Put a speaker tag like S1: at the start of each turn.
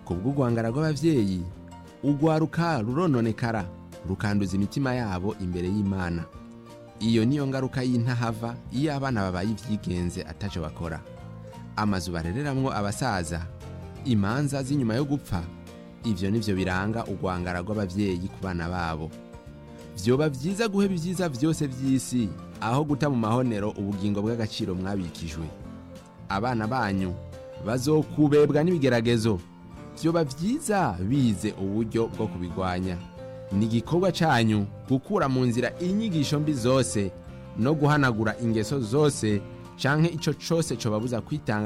S1: ku bw'urwangara rw'abavyeyi urwaruka rurononekara rukanduza imitima yabo imbere y'imana iyo niyo ngaruka y'intahava iyo abana babaye ivyigenze ataco bakora amazu barereramwo abasaza imanza z'inyuma yo gupfa ivyo nivyo biranga urwangara rw'abavyeyi ku bana babo vyoba vyiza guheba ivyiza vyose vy'isi aho guta mu mahonero ubugingo bw'agaciro mwabikijwe abana banyu bazokubebwa n'ibigeragezo vyoba vyiza bize uburyo bwo kubigwanya ni igikorwa canyu gukura mu nzira inyigisho mbi zose no guhanagura ingeso zose canke ico cose cobabuza kwitanga